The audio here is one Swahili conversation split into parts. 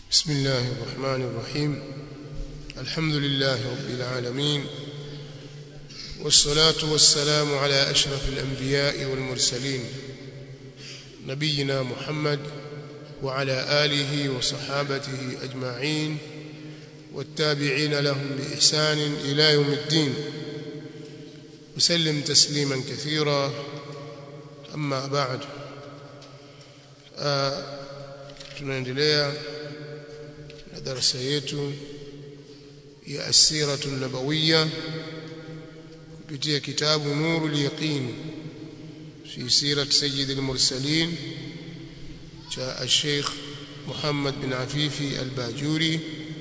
بسم الله الرحمن الرحيم الحمد لله رب العالمين والصلاة والسلام على أشرف الأنبياء والمرسلين نبينا محمد وعلى آله وصحابته أجمعين والتابعين لهم بإحسان إلى يوم الدين وسلم تسليما كثيرا أما بعد آه tunaendelea na darasa yetu ya asiratu nabawiyya kupitia kitabu nurul yaqin fi sirat sayyid al-mursalin cha al-sheikh Muhammad bin Afifi al-Bajuri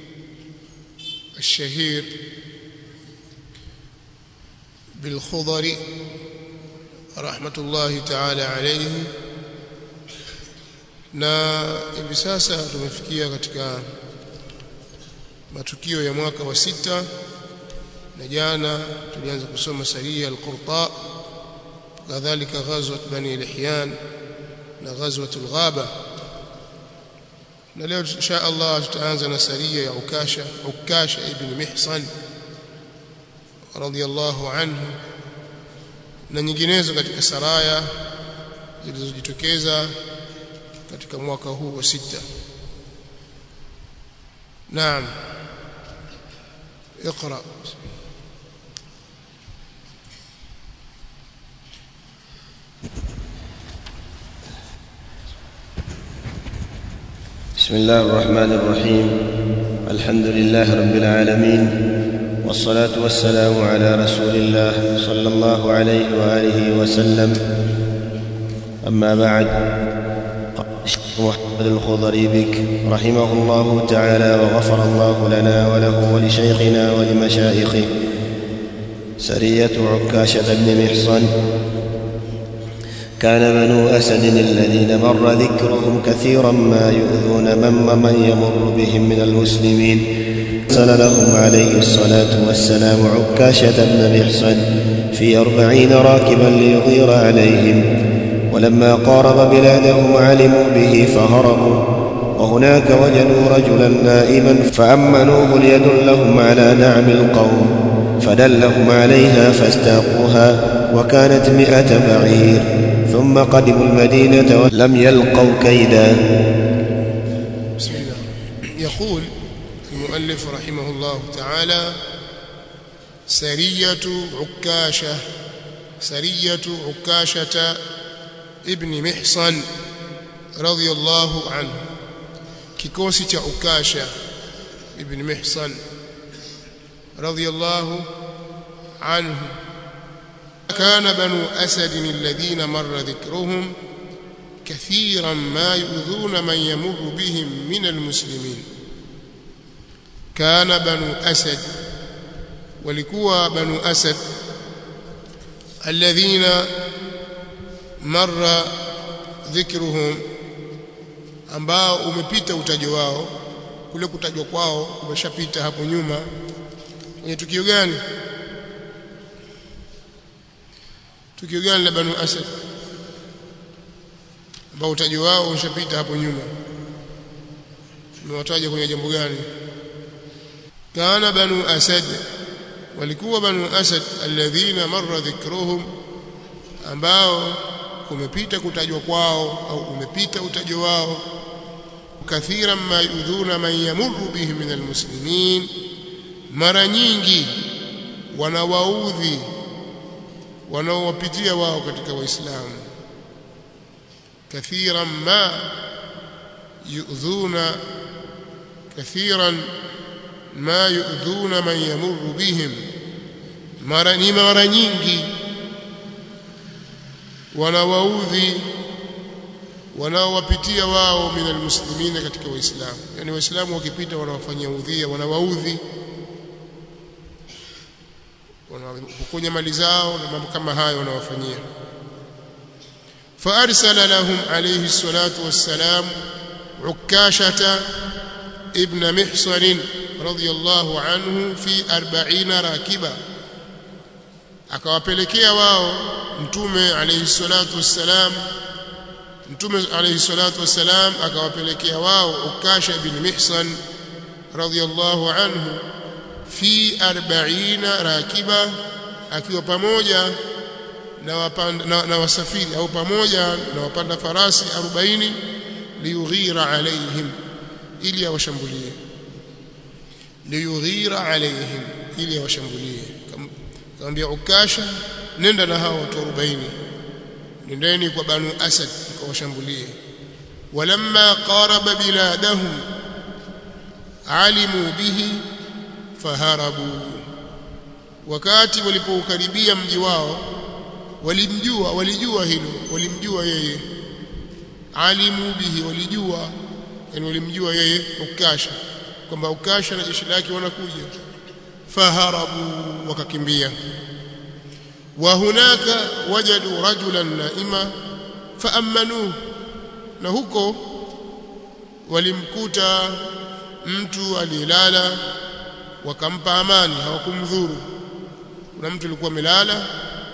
الشهير بالخضر رحمة الله تعالى عليه na hivi sasa tumefikia katika matukio ya mwaka wa sita na jana tulianza kusoma saria al-Qurta kadhalika ghazwat bani al-Ihyan na ghazwat al-Ghaba na leo insha Allah tutaanza na saria ya Ukasha Ukasha ibn Mihsan radiyallahu anhu na nyinginezo katika saraya zilizojitokeza katika mwaka huu wa sita naam اقرا بسم الله الرحمن الرحيم الحمد لله رب العالمين والصلاه والسلام على رسول الله صلى الله عليه واله وسلم اما بعد محمد الخضري بك رحمه الله تعالى وغفر الله لنا وله ولشيخنا ولمشايخه سرية عكاشة بن محصن كان بنو أسد الذين مر ذكرهم كثيرا ما يؤذون من ومن يمر بهم من المسلمين أرسل لهم عليه الصلاة والسلام عكاشة بن محصن في أربعين راكبا ليغير عليهم ولما قارب بلادهم علموا به فهربوا وهناك وجدوا رجلا نائما فأمنوه ليدلهم على نعم القوم فدلهم عليها فاستاقوها وكانت مئة بعير ثم قدموا المدينة ولم يلقوا كيدا بسم الله يقول المؤلف رحمه الله تعالى سرية عكاشة سرية عكاشة ابن محصن رضي الله عنه kikosi cha ukasha ibn mihsan radiyallahu anhu كان بنو أسد الذين مر ذكرهم كثيرا ما يؤذون من يمر بهم من المسلمين كان بنو أسد ولكوا بنو أسد الذين مر dhikruhum ambao umepita utajo wao kule kutajwa kwao kumeshapita hapo nyuma kwenye tukio gani tukio gani la banu asad ambao utajo wao umeshapita hapo nyuma tumewataja kwenye jambo gani kana banu asad walikuwa banu asad alladhina marra dhikruhum ambao umepita kutajwa kwao au umepita utajo wao kathiran ma yudhuna man yamurru bihi min almuslimin mara nyingi wanawaudhi wanaowapitia wao katika waislamu kathiran ma yudhuna kathiran ma yudhuna man yamurru bihim mara ni mara nyingi wanawaudhi wanaowapitia wao min almuslimina katika waislamu yani waislamu wakipita wanawafanyia udhia wanawaudhi wanapokonya mali zao na mambo kama hayo wanawafanyia فارسل لهم عليه الصلاه والسلام عكاشه ابن محصن رضي الله عنه في 40 راكبا akawapelekea wao mtume alayhi salatu wassalam mtume alayhi salatu wassalam akawapelekea wao ukasha bin mihsan radhiyallahu anhu fi 40 rakiba akiwa pamoja na, wapanda, na, na wasafiri au pamoja na wapanda farasi 40 liyughira alaihim ili awashambulie liyughira alaihim ili awashambulie kamwambia ukasha nenda na hao watu 40 nendeni kwa banu asad mkawashambulie walamma qaraba biladahum alimu bihi faharabu wakati walipoukaribia mji wao walimjua walijua hilo walimjua yeye alimu bihi walijua yani walimjua yeye ukasha kwamba ukasha na jeshi lake wanakuja faharabu wakakimbia wa hunaka wajadu rajulan naima faamanuhu na huko walimkuta mtu aliyelala wakampa amani hawakumdhuru kuna mtu alikuwa amelala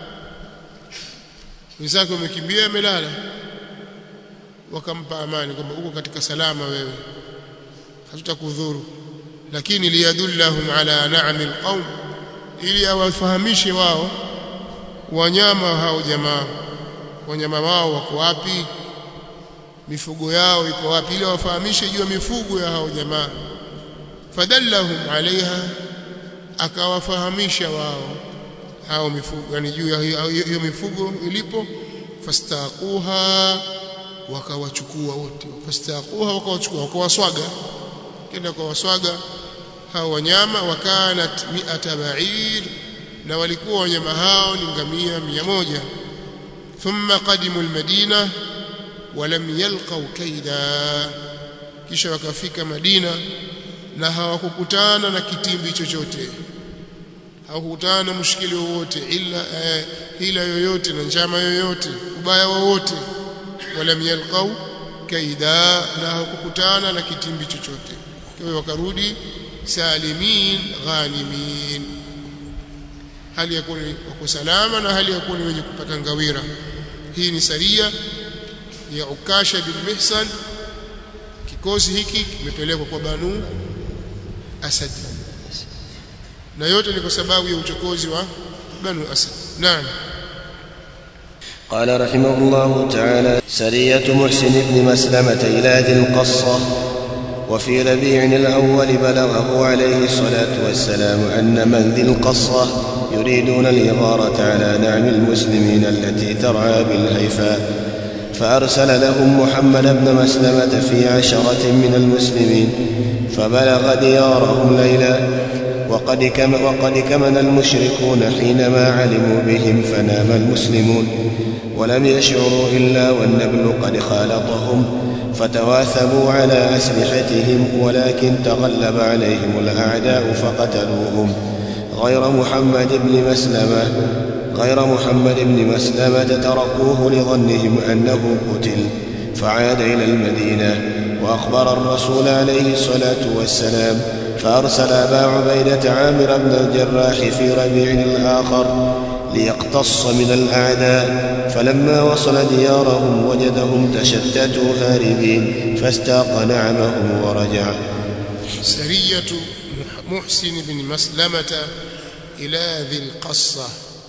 wenzake wamekimbia amelala wakampa amani kwamba uko katika salama wewe hatutakudhuru lakini liyadullahum ala na'mi alqaum ili awafahamishe wao wanyama hao jamaa wanyama wao wako wapi mifugo yao iko wapi ili wafahamishe juu ya mifugo ya hao jamaa fadallahum alaiha akawafahamisha wao hao mifugo yani juu ya hiyo mifugo ilipo fastaquha wakawachukua wote fastaquha wakawachukua wakawaswaga kenda kwa waswaga hao wanyama wakanat mi'ata ba'ir na walikuwa wanyama hao ni ngamia mia moja thumma qadimu almadina walam yalqaw kaida kisha wakafika Madina na hawakukutana na kitimbi chochote hawakukutana na mushkili wowote ila eh, hila yoyote na njama yoyote ubaya wowote walam yalqaw kaida na hawakukutana na kitimbi chochote kwa hiyo wakarudi salimin ghanimin hali ya kuwa wako salama na hali ya kuwa ni wenye kupata ngawira hii ni saria ya Ukasha bin Mihsan kikosi hiki kimepelekwa kwa Banu Asad na yote ni kwa sababu ya uchokozi wa Banu Asad naam قال رحمه الله تعالى سرية محسن بن مسلمة إلى ذي القصة وفي ربيع الأول بلغه عليه الصلاة والسلام أن من ذي القصة يريدون الإغارة على نعم المسلمين التي ترعى بالهيفاء فأرسل لهم محمد بن مسلمة في عشرة من المسلمين فبلغ ديارهم ليلا وقد, كم وقد كمن المشركون حينما علموا بهم فنام المسلمون ولم يشعروا إلا والنبل قد خالطهم فتواثبوا على أسلحتهم ولكن تغلب عليهم الأعداء فقتلوهم غير محمد بن مسلمة غير محمد بن مسلمة تركوه لظنهم أنه قتل فعاد إلى المدينة وأخبر الرسول عليه الصلاة والسلام فأرسل أبا عبيدة عامر بن الجراح في ربيع الآخر ليقتص من الأعداء فلما وصل ديارهم وجدهم تشتتوا هاربين فاستاق نعمهم ورجع سرية محسن بن مسلمة إلى ذي القصة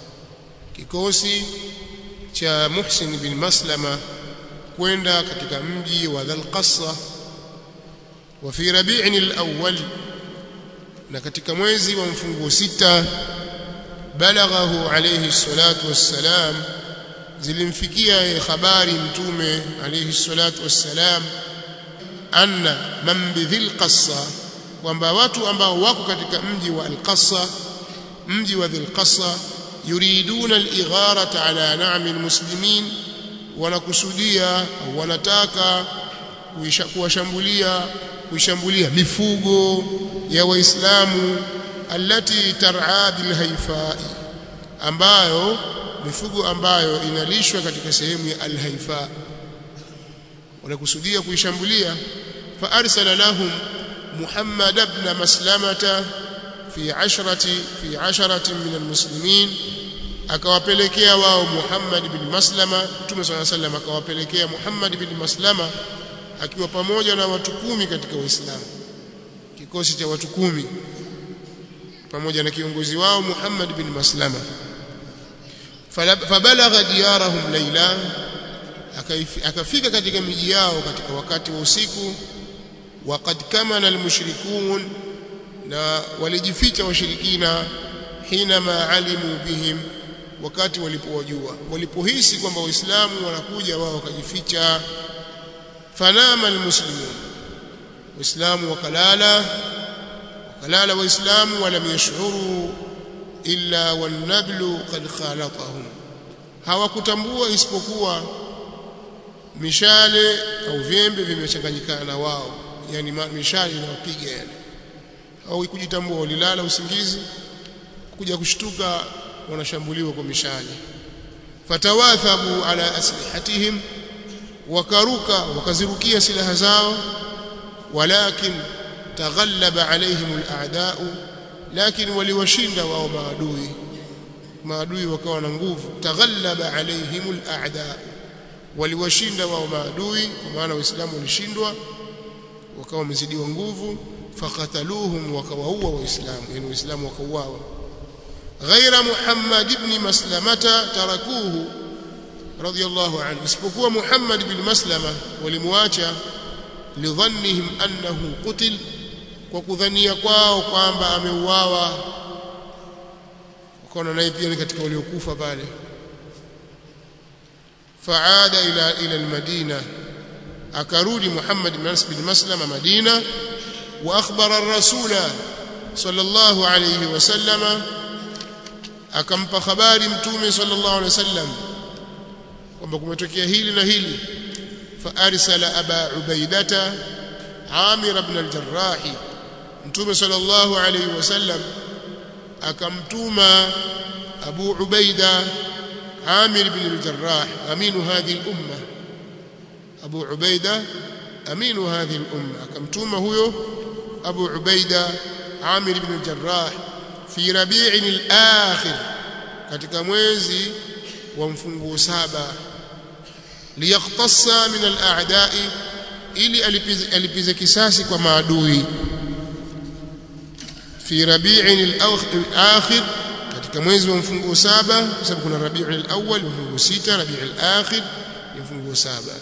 kikosi cha Muhsin bin Maslama kwenda katika mji wa Dhal-Qassa wa fi Rabi'in al-awwal na katika mwezi wa mfunguo sita balaghahu alayhi salatu wassalam zilimfikia habari mtume alayhi salatu wassalam anna man bidhil qassa kwamba watu ambao wako katika mji wa al-Qassa mji wa Dhil-Qassa yuriduna al-igharata ala na'mi al-muslimin wanakusudia wanataka kuwashambulia kuishambulia mifugo ya waislamu allati tar'a bil haifai ambayo mifugo ambayo inalishwa katika sehemu ya al-haifa wanakusudia kuishambulia fa arsala lahum Muhammad ibn Maslamata fi ashrati fi asharatin min almuslimin akawapelekea wao Muhammad bin Maslama Mtume swalla sallam akawapelekea Muhammad bin Maslama akiwa pamoja na watu kumi katika Uislamu kikosi cha watu kumi pamoja na kiongozi wao Muhammad bin Maslama fabalagha diyarahum laila akafika katika miji yao katika wakati wa usiku waqad kamana almushrikun na walijificha washirikina hinama alimu bihim wakati walipowajua walipohisi kwamba waislamu wanakuja wao wakajificha fanama almuslimun waislamu wakalala wakalala waislamu walam yashuru illa wanablu qad khalatahum hawakutambua isipokuwa mishale au vyembe vimechanganyikana na wao yani mishale inawapiga yani au kujitambua walilala usingizi kuja kushtuka wanashambuliwa kwa mishale fatawathabu ala aslihatihim wakaruka wakazirukia silaha zao walakin taghallaba alaihim alaadau lakini waliwashinda wao maadui maadui wakawa na nguvu taghallaba alaihim alaadau waliwashinda wao maadui kwa maana waislamu walishindwa wakawa wamezidiwa nguvu fakataluhum wakawaua waislamu yani waislamu wakauawa ghaira muhammad ibn maslamata tarakuhu radiyallahu anhu isipokuwa muhammad ibn maslama walimwacha lidhannihim annahu qutil kwa kudhania kwao kwamba ameuawa wakaona naye pia ni katika waliokufa pale faada ila ila almadina akarudi Muhammad bin Maslama Madina wa akhbara ar-rasula sallallahu alayhi wasallama akampa habari mtume sallallahu alayhi wasallam kwamba kumetokea hili na hili fa arsala aba ubaidata amir ibn al-jarrah mtume sallallahu alayhi wasallam akamtuma abu ubaida عامر بن الجراح أمين هذه الأمة أبو عبيدة أمين هذه الأمة كمتومة هو أبو عبيدة عامر بن الجراح في ربيع الآخر katika mwezi wa mfunguo saba liyaqtassa min al-a'da'i ili alipize kisasi kwa maadui fi rabi'in al-akhir katika mwezi wa mfunguo saba kwa sababu kuna Rabiul Awwal mfunguo sita Rabiul Akhir ni mfunguo saba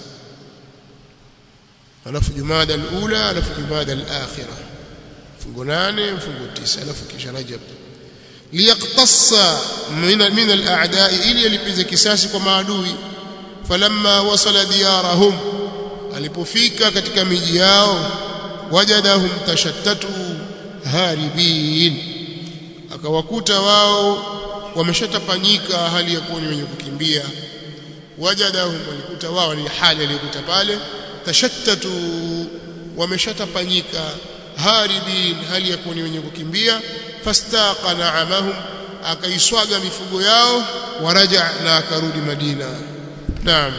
alafu Jumada al-Ula alafu Jumada al-Akhira mfunguo nane mfunguo tisa alafu kisha Rajab liyaqtassa min min al-a'da'i ili alipize kisasi kwa maadui falamma wasala diyarahum alipofika katika miji yao wajadahum tashattatu haribin akawakuta wao wameshatapanyika hali ya kuwa ni wenye kukimbia wajadahum walikuta wao ni hali aliyokuta pale tashattatu wameshatapanyika haribin hali ya kuwa ni wenye kukimbia fastaqa na'amahum akaiswaga mifugo yao waraja na akarudi Madina naam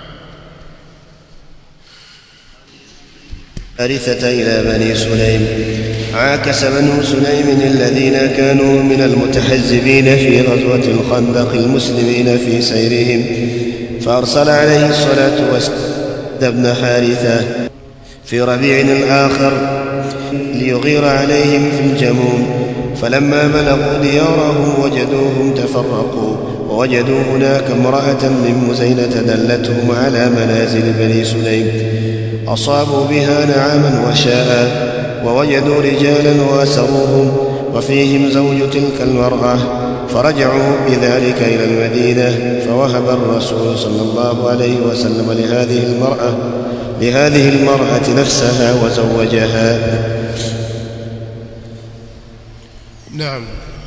أرثة إلى بني سليم عاكس بنو سليم الذين كانوا من المتحزبين في غزوة الخندق المسلمين في سيرهم فأرسل عليه الصلاة والسلام ابن حارثة في ربيع الآخر ليغير عليهم في الجموم فلما بلغوا ديارهم وجدوهم تفرقوا ووجدوا هناك امرأة من مزينة دلتهم على منازل بني سليم أصابوا بها نعاما وشاء ووجدوا رجالا واسروهم وفيهم زوج تلك المرأة فرجعوا بذلك إلى المدينة فوهب الرسول صلى الله عليه وسلم لهذه المرأة لهذه المرأة نفسها وزوجها نعم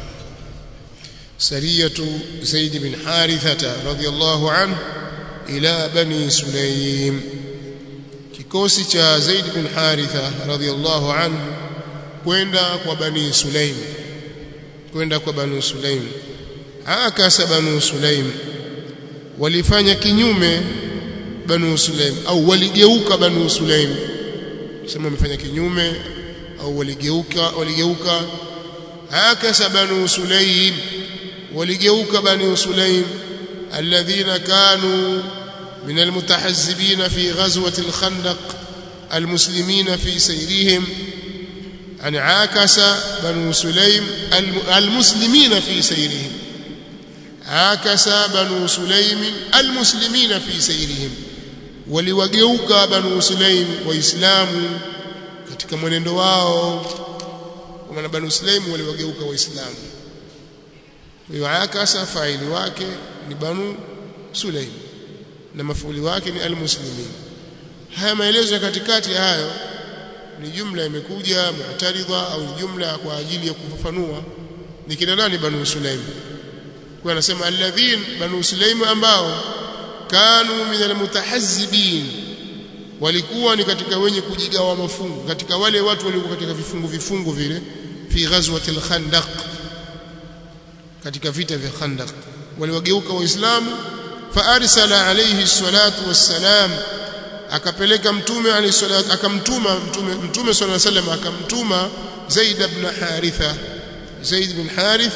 سرية زيد بن حارثة رضي الله عنه إلى بني سليم kikosi cha Zaid bin Haritha radhiallahu anhu kwenda kwa Bani Sulaim kwenda kwa Bani Sulaim akasa Bani Sulaim walifanya kinyume Bani Sulaim au waligeuka Bani Sulaim sema wamefanya kinyume au waligeuka waligeuka akasa Bani Sulaim waligeuka bani sulaim alladhina kanu من المتحزبين في غزوة الخندق المسلمين في سيرهم أن عاكس بنو سليم المسلمين في سيرهم عاكس بنو سليم المسلمين في سيرهم waliwageuka banu sulaim waislamu katika mwenendo wao kwa maana banu sulaim waliwageuka waislamu kwa hiyo akasa faili wake ni banu sulaim na mafuuli wake ni almuslimin haya maelezo ya katikati ya hayo ni jumla imekuja mu'taridha au jumla kwa ajili ya kufafanua ni kina nani banu sulaim kwa anasema alladhin banu sulaim ambao kanu min almutahazzibin walikuwa ni katika wenye kujigawa mafungu katika wale watu waliokuwa katika vifungu vifungu vile fi ghazwati al-khandaq katika vita vya khandaq waliwageuka waislamu faarsala alayhi salatu wassalam akapeleka mtume alayhi salatu akamtuma mtume mtume sallallahu alayhi wasallam akamtuma Zaid ibn Haritha Zaid ibn Harith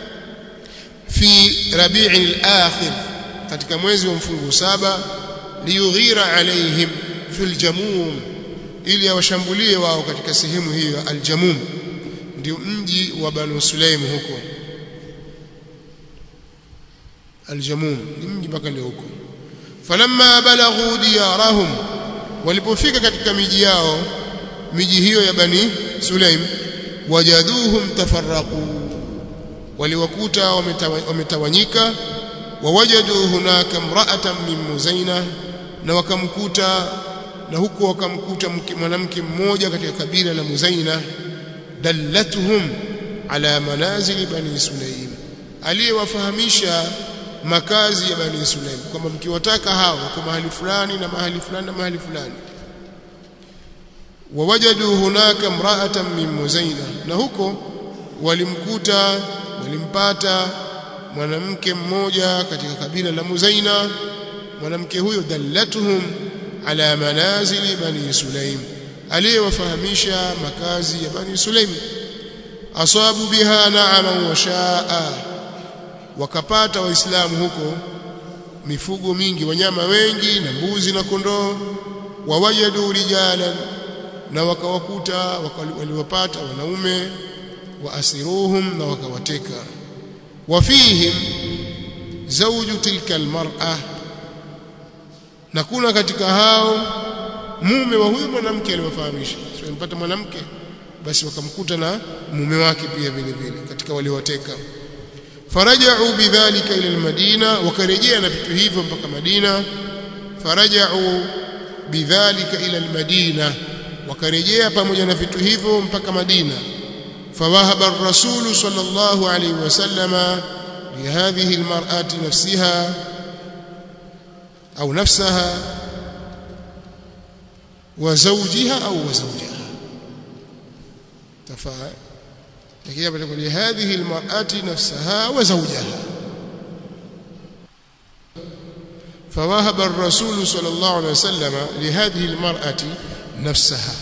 fi Rabi' al-akhir katika mwezi wa mfungu saba liyughira alaihim fil jamum ili awashambulie wao katika sehemu hiyo al-jamum ndio mji wa Banu Sulaim huko aljamum ni mji mpaka leo huko falamma balaghu diyarahum walipofika katika miji yao miji hiyo ya bani sulaim wajaduhum tafarraqu waliwakuta wametawanyika wawajadu hunaka mra'atan min muzaina na wakamkuta na huko wakamkuta mwanamke mmoja katika kabila la muzaina dallatuhum ala manazili bani sulaim aliyewafahamisha makazi ya bani Sulaim kwamba mkiwataka hao kwa mahali fulani na mahali fulani na mahali fulani wawajadu hunaka mra'atan min muzaina na huko walimkuta walimpata mwanamke mmoja katika kabila la Muzaina mwanamke huyo dallatuhum ala manazili bani Sulaim aliyewafahamisha makazi ya bani Sulaim asabu biha na'ama wa sha'a wakapata waislamu huko mifugo mingi wanyama wengi na mbuzi na kondoo wawajadu rijalan na wakawakuta waliwapata wanaume wa asiruhum na wakawateka wafihim zawju tilka almar'a na kuna katika hao mume wa huyu mwanamke aliwafahamisha sio mpata mwanamke basi wakamkuta na mume wake pia vile vile katika waliowateka faraja'u bidhalika ila almadina wakarejea na vitu hivyo mpaka Madina faraja'u bidhalika ila almadina wakarejea pamoja na vitu hivyo mpaka Madina fawahaba ar-rasul sallallahu alayhi wasallama lihadhihi almar'ati nafsiha au nafsaha wa zawjiha au wa zawjaha tafaa lakini hapa tuko lihadhihi almar'ati nafsaha wa zawjaha فوهب الرسول صلى الله عليه وسلم لهذه المرأة نفسها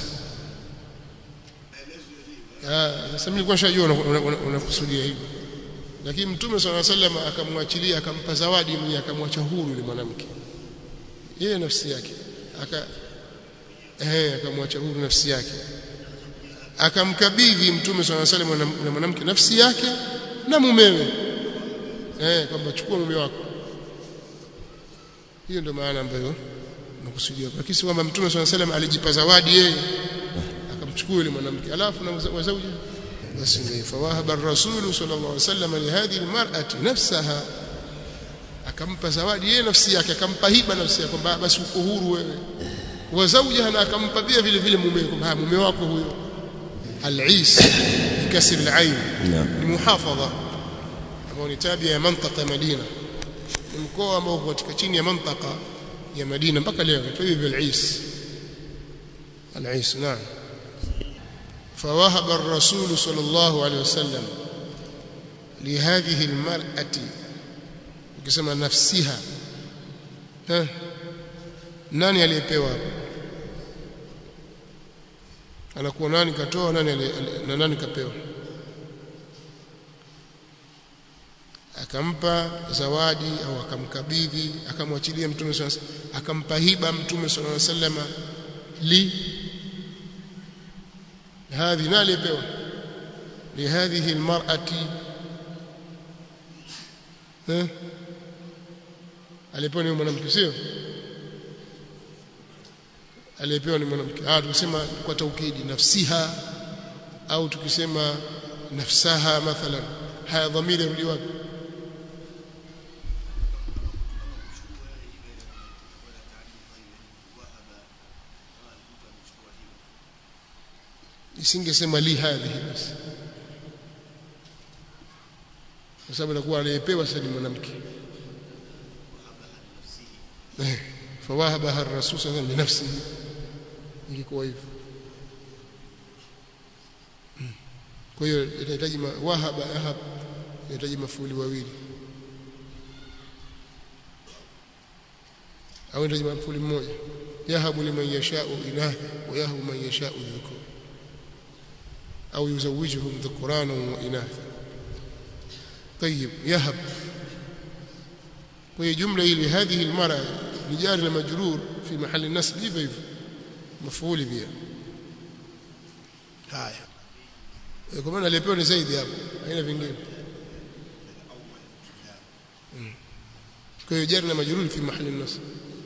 sasa nilikuwa shajua unakusudia hivi lakini mtume صلى الله عليه وسلم akamwachilia akampa zawadi mwenye akamwacha huru yule mwanamke yeye nafsi yake aka eh akamwacha huru nafsi yake akamkabidhi mtume swalla salam na mwanamke nafsi yake na mumewe eh kwamba chukua mume wako hiyo ndio maana ambayo nakusudia lakini si kwamba mtume swalla salam alijipa zawadi yeye akamchukua yule mwanamke alafu na wazauji basi ndio fawahaba ar-rasul sallallahu alaihi wasallam li hadhihi al-mar'ati nafsaha akampa zawadi yeye nafsi yake akampa hiba nafsi yake kwamba basi uko huru wewe wa zawjaha na akampa pia vile vile mume kwamba mume wako huyo العيس بكسر العين المحافظة ambao ni tabia ya mantaka ya Madina ni mkoa ambao uko katika chini ya mantaka ya Madina mpaka leo kwa hivyo al-Ais al-Ais naam فوهب الرسول صلى الله عليه وسلم لهذه المرأة ukisema nafsiha eh nani aliyepewa anakuwa nani katoa nani na nani kapewa akampa zawadi au akamkabidhi akamwachilia mtume sallallahu alaihi wasallam akampa hiba mtume sallallahu alaihi wasallam li هذه نالي بيوا لهذه المرأة ها alipewa ni mwanamke sio aliyepewa ni mwanamke ah tukisema kwa taukidi nafsiha au tukisema nafsaha mathalan haya dhamiri rudi wapi isingesema li hadhihi basi kwa sababu anakuwa anayepewa sasa ni mwanamke eh fawahabaha ar-rasul sallallahu alayhi wasallam ingekuwa hivyo kwa hiyo itahitaji wahaba ahab inahitaji mafuli wawili au inahitaji mafuli mmoja yahabu liman yashau inah wa yahabu man yashau dhukur au yuzawijuhum dhukrana wa inatha طيب يهب وهي جملة إلى هذه المرأة نجار المجرور في محل النصب hivyo hivyo مفعول بها haya kwa maana alipewa ni zaidi hapo haina vingine kwa hiyo jari na majruri fi mahali النصب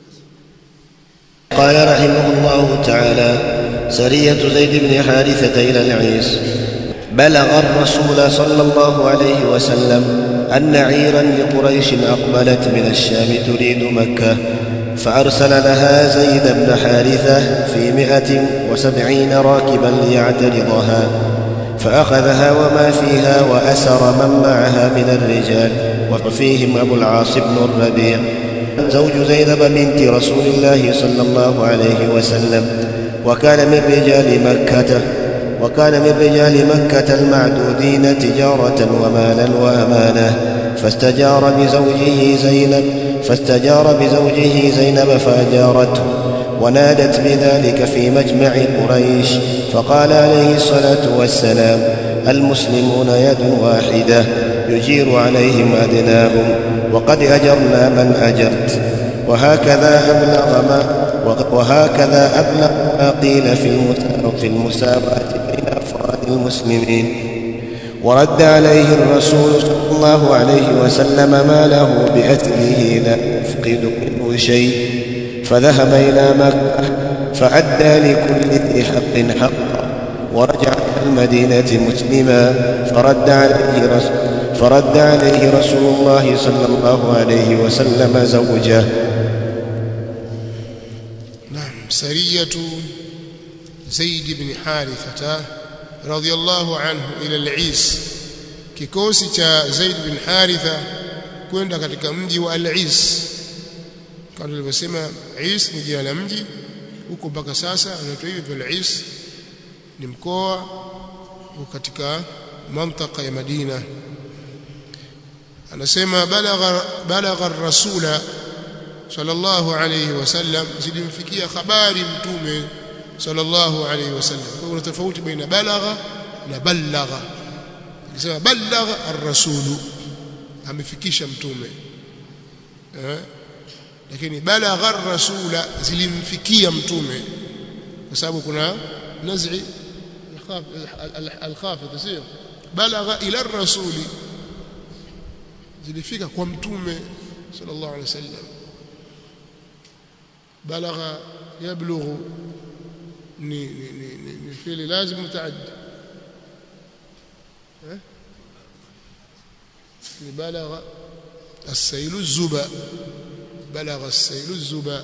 قال رحمه الله تعالى سرية زيد بن حارثة إلى العيس بلغ الرسول صلى الله عليه وسلم أن عيرا لقريش أقبلت من الشام تريد مكة فأرسل لها زيد بن حارثة في مئة وسبعين راكبا ليعترضها فأخذها وما فيها وأسر من معها من الرجال وفيهم أبو العاص بن الربيع زوج زينب بنت رسول الله صلى الله عليه وسلم وكان من رجال مكة وكان من رجال مكة المعدودين تجارة ومالا وأمانة فاستجار بزوجه زينب فاستجار بزوجه زينب فأجارته ونادت بذلك في مجمع قريش فقال عليه الصلاة والسلام المسلمون يد واحدة يجير عليهم أدناهم وقد أجرنا من أجرت وهكذا أبلغ ما وهكذا أبلغ ما قيل في المساواة بين أفراد المسلمين ورد عليه الرسول صلى الله عليه وسلم ما له بأثره لا يفقد منه شيء فذهب إلى مكة فأدى لكل ذي حق حقا ورجع إلى المدينة مسلما فرد عليه رسول فرد عليه رسول الله صلى الله عليه وسلم زوجه نعم سرية زيد بن حارثة رضي الله عنه إلى العيس kikosi cha Zaid bin Haritha kwenda katika mji wa Al-Is kama tulivyosema Is ni jina la mji huko mpaka sasa unaitwa hivyo Al-Is ni mkoa katika mantaka ya Madina anasema balagha balagha ar-rasula sallallahu alayhi wasallam zilimfikia habari mtume sallallahu alayhi wasallam kwa kuna tofauti baina balagha na balagha ikisema balagha ar-rasulu amefikisha mtume eh lakini balagha ar-rasula zilimfikia mtume kwa sababu kuna naz'i al-khafid sio balagha ila ar-rasuli zilifika kwa mtume sallallahu alaihi wasallam balagha yablughu ni ni ni, ni, ni fili lazim mutaaddi ni balagha السيل الزبا بلغ السيل الزبا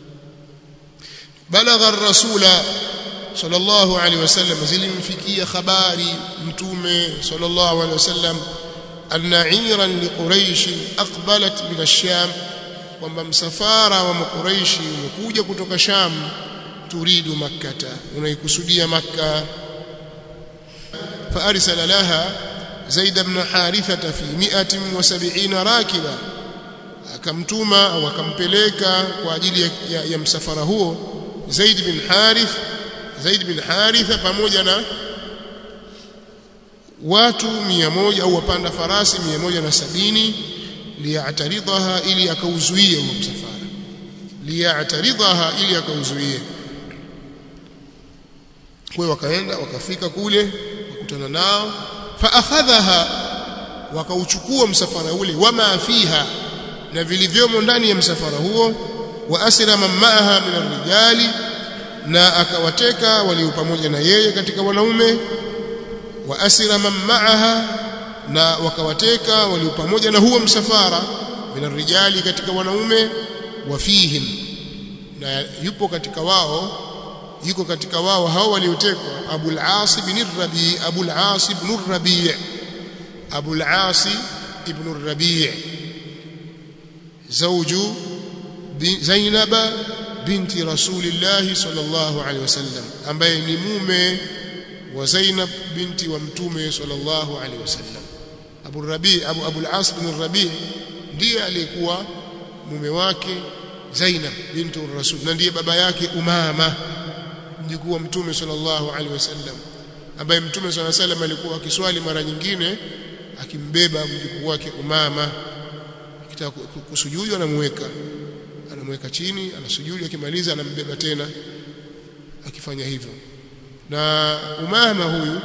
بلغ الرسول صلى الله عليه وسلم زلمفكيه خباري متومه صلى الله عليه وسلم أن عيرا لقريش أقبلت من الشام kwamba msafara wa makuraishi umekuja kutoka Sham turidu makkata unaikusudia makka فارسل لها زيد بن حارثة في 170 راكبا akamtuma au akampeleka kwa ajili ya, ya, ya msafara huo Zaid bin Harith Zaid bin Haritha pamoja na watu 100 au wapanda farasi 170 liyataridhaha ili akauzuie huo msafara liyataridhaha ili akauzuie kwa hiyo wakaenda wakafika kule wakutana nao fa akhadhaha wakauchukua msafara ule wama fiha na vilivyomo ndani ya msafara huo wa asira man ma'aha min ar-rijali na akawateka walio pamoja na yeye katika wanaume wa asira man ma'aha na wakawateka walio pamoja na huo msafara min ar-rijali katika wanaume wa fihim na yupo katika wao yuko katika wao hao waliotekwa Abul As ibn Rabi Abul As ibn Rabi Abul As ibn Rabi زوج زينب بنت رسول الله صلى الله عليه وسلم ambaye ni mume wa Zainab binti wa mtume sallallahu alaihi wasallam Abu Rabi Abu Abu al-As bin Rabi ndiye aliyekuwa mume wake Zainab binti Rasul na ndiye baba yake Umama mjukuu wa mtume sallallahu alaihi wasallam ambaye mtume sallallahu alaihi wasallam alikuwa akiswali mara nyingine akimbeba mjukuu wake Umama akitaka kusujudu anamweka anamweka chini anasujudu akimaliza anambeba tena akifanya hivyo na Umama huyu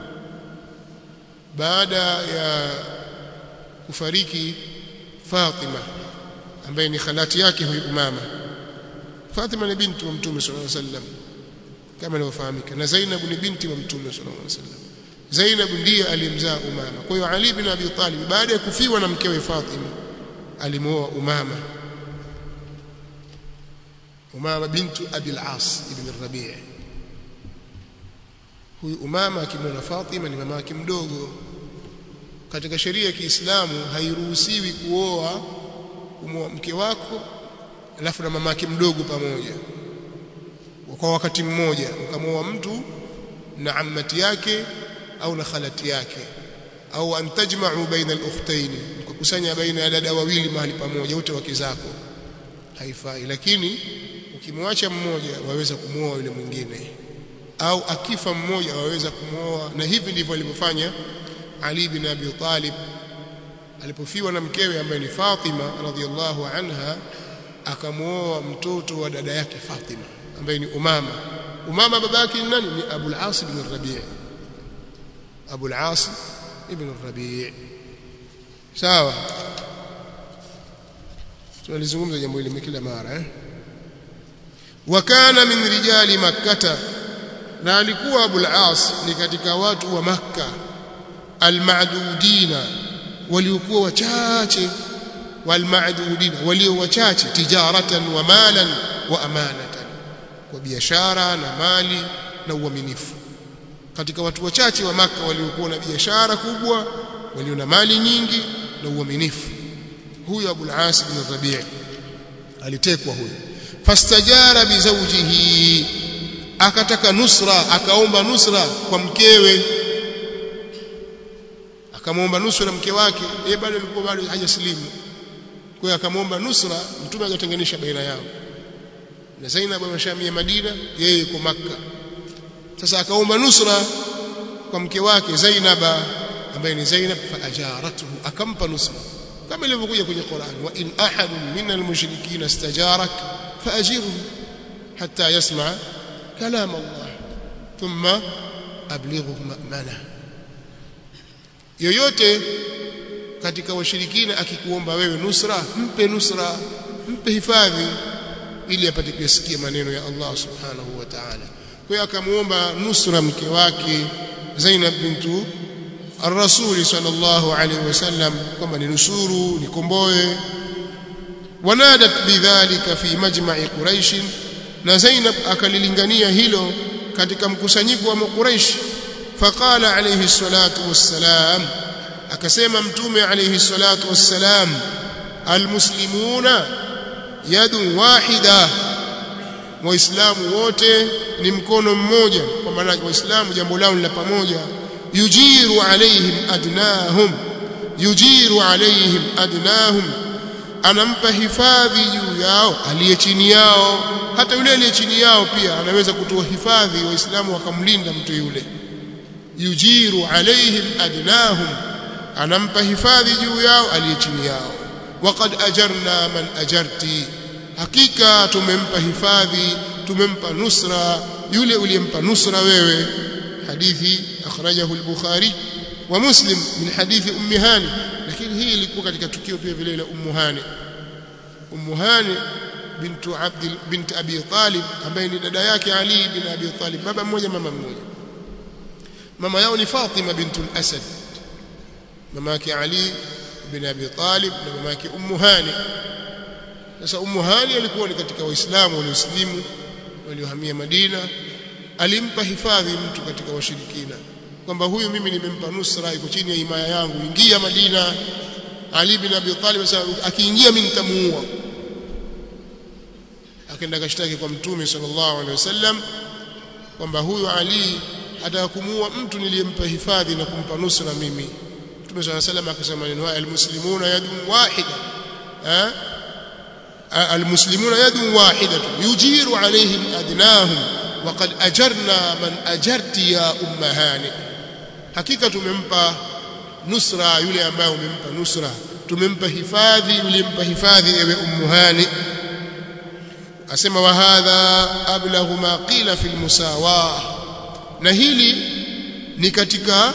baada ya kufariki Fatima ambaye ni khalati yake huyu Umama Fatima ni binti wa Mtume sallallahu alaihi wasallam kama inavyofahamika na Zainab ni binti wa Mtume sallallahu alaihi wasallam Zainab ndiye aliyemzaa Umama kwa hiyo Ali bin Abi Talib baada ya kufiwa na mkewe Fatima alimuoa Umama Umama bintu Abi al-As ibn Rabi' huyu Umama akimwona Fatima ni mama yake mdogo katika sheria ya Kiislamu hairuhusiwi kuoa kumwoa mke wako alafu na mama yake mdogo pamoja kwa wakati mmoja ukamwoa mtu na ammati yake au na khalati yake au antajma'u baina al-ukhtayn kukusanya baina ya dada wawili mahali pamoja wote wake zako haifai lakini ukimwacha mmoja waweza kumwoa yule mwingine au akifa mmoja waweza kumwoa na hivi ndivyo alivyofanya Ali bin Abi Talib alipofiwa na mkewe ambaye ni Fatima radhiallahu anha akamwoa mtoto wa dada yake Fatima ambaye ni Umama Umama babake ni nani ni Abu al-As ibn Rabi' Abu al-As ibn Rabi' sawa tunalizungumza jambo hili kila mara eh wa kana min rijali makkata na alikuwa Abu al-As ni katika watu wa Makka al-ma'dudina waliokuwa wachache wal-ma'dudina walio wachache tijaratan wa malan wa amanatan kwa biashara na mali na uaminifu katika watu wachache wa maka waliokuwa na biashara kubwa walio na mali nyingi na uaminifu huyo Abu al-As bin Rabi' alitekwa huyo fastajara bi zawjihi akataka nusra akaomba nusra kwa mkewe akamwomba nusra mke wake yeye bado alikuwa bado hajasilimu kwa hiyo akamwomba nusra mtume akatenganisha baina yao na Zainab ameshamia Madina yeye yuko Makka sasa akaomba nusra kwa mke wake Zainaba ambaye ni Zainab fa ajaratuhu akampa nusra kama ilivyokuja kwenye Qur'an wa in ahadun min almushrikeen istajarak faajiruhu hatta yasma kalam Allah thumma ablighu ma'mana yoyote katika washirikina akikuomba wewe nusra mpe nusra mpe hifadhi ili apate kusikia maneno ya Allah subhanahu wa ta'ala kwa hiyo akamuomba nusra mke wake Zainab bintu الرسول صلى الله عليه وسلم كما ننصروا نكمبوe ونادت بذلك في مجمع قريش na Zainab akalilingania hilo katika mkusanyiko wa Quraysh faqala alayhi salatu wassalam akasema mtume alayhi salatu wassalam almuslimuna yadu wahida waislamu wote ni mkono mmoja kwa maana waislamu jambo lao ni la pamoja yujiru alaihim adnahum yujiru alaihim adnahum anampa hifadhi juu yao aliye chini yao hata yule aliye chini yao pia anaweza kutoa hifadhi waislamu wakamlinda mtu yule yujiru alaihim adnahum anampa hifadhi juu yao aliye chini yao waqad ajarna man ajarti hakika tumempa hifadhi tumempa nusra yule uliyempa nusra wewe hadithi akhrajahu al-bukhari wa muslim min hadithi ummi hani lakini hii ilikuwa katika tukio pia vile la ummu hani ummu hani bintu abd bint abi talib ambaye ni dada yake ali bin abi talib baba mmoja mama mmoja mama yao ni fatima bintul asad mama yake ali bin abi talib na mama yake ummu hani sasa ummu hani alikuwa ni katika waislamu walioslimu waliohamia madina alimpa hifadhi mtu katika washirikina kwamba huyu mimi nimempa nusra iko chini ya himaya yangu ingia madina ali bin abi talib sasa akiingia mimi nitamuua akaenda kashtaki kwa mtume sallallahu alaihi wasallam kwamba huyu ali atakumuua mtu niliyempa hifadhi na kumpa nusra mimi mtume sallallahu alaihi wasallam akasema maneno haya almuslimuna yadun wahida ha المسلمون يد واحدة يجير عليهم أدناهم وقد أجرنا من أجرت يا أم هانئ hakika tumempa nusra yule ambaye umempa nusra tumempa hifadhi yule mpa hifadhi ewe ummu hani asema wa hadha ablaghu ma qila fi almusawa na hili ni katika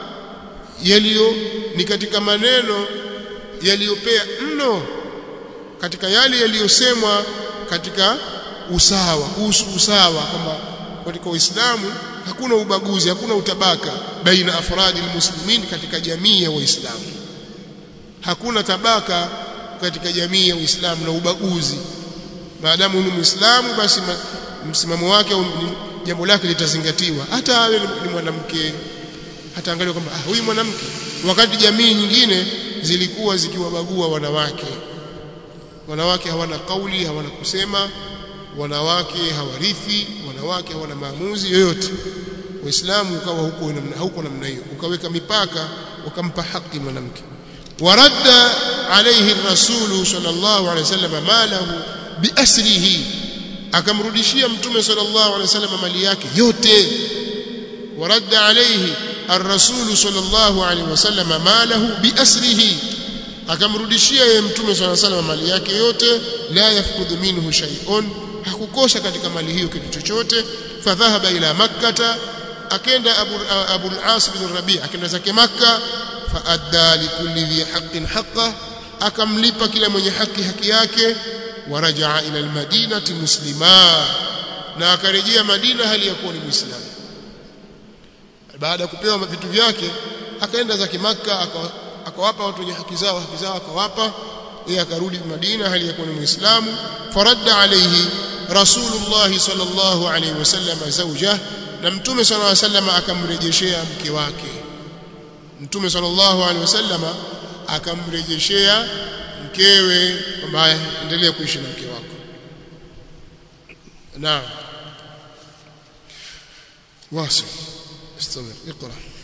yaliyo ni katika maneno yaliyopea mno katika yale yaliyosemwa katika usawa kuhusu usawa kwamba katika Uislamu hakuna ubaguzi hakuna utabaka baina afradi almuslimin katika jamii ya waislamu hakuna tabaka katika jamii ya Uislamu na ubaguzi maadamu ni muislamu basi msimamo wake jambo lake litazingatiwa hata awe ni mwanamke hata angalia kwamba ah huyu mwanamke wakati jamii nyingine zilikuwa zikiwabagua wanawake wanawake hawana kauli hawana kusema wanawake hawarithi wanawake hawana maamuzi yoyote waislamu ukawa huko namna huko namna hiyo ukaweka mipaka ukampa haki mwanamke waradda alayhi rasulu sallallahu alayhi wasallam malahu biasrihi akamrudishia mtume sallallahu alayhi wasallam mali yake yote waradda alayhi الرسول صلى الله عليه وسلم ماله بأسره akamrudishia yeye mtume swalla salam mali yake yote la yafkudhu minhu shay'un hakukosa katika mali hiyo kitu chochote fadhahaba ila makkata akenda abu abu al-as bin rabi akenda zake makka faadda likulli dhi haqqin haqqa akamlipa kila mwenye haki haki yake warajaa ila al-madinati muslima na akarejea madina hali ya kuwa ni muislamu baada ya kupewa vitu vyake akaenda zake makka akawapa watu wenye haki zao haki zao akawapa yeye akarudi Madina hali ya kuwa ni Muislamu faradda alayhi Rasulullah sallallahu alayhi wasallam zawjah na Mtume sallallahu alayhi wasallam akamrejeshea mke wake Mtume sallallahu alayhi wasallam akamrejeshea mkewe kwamba endelea kuishi na mke wako naam واصل استمر اقرأ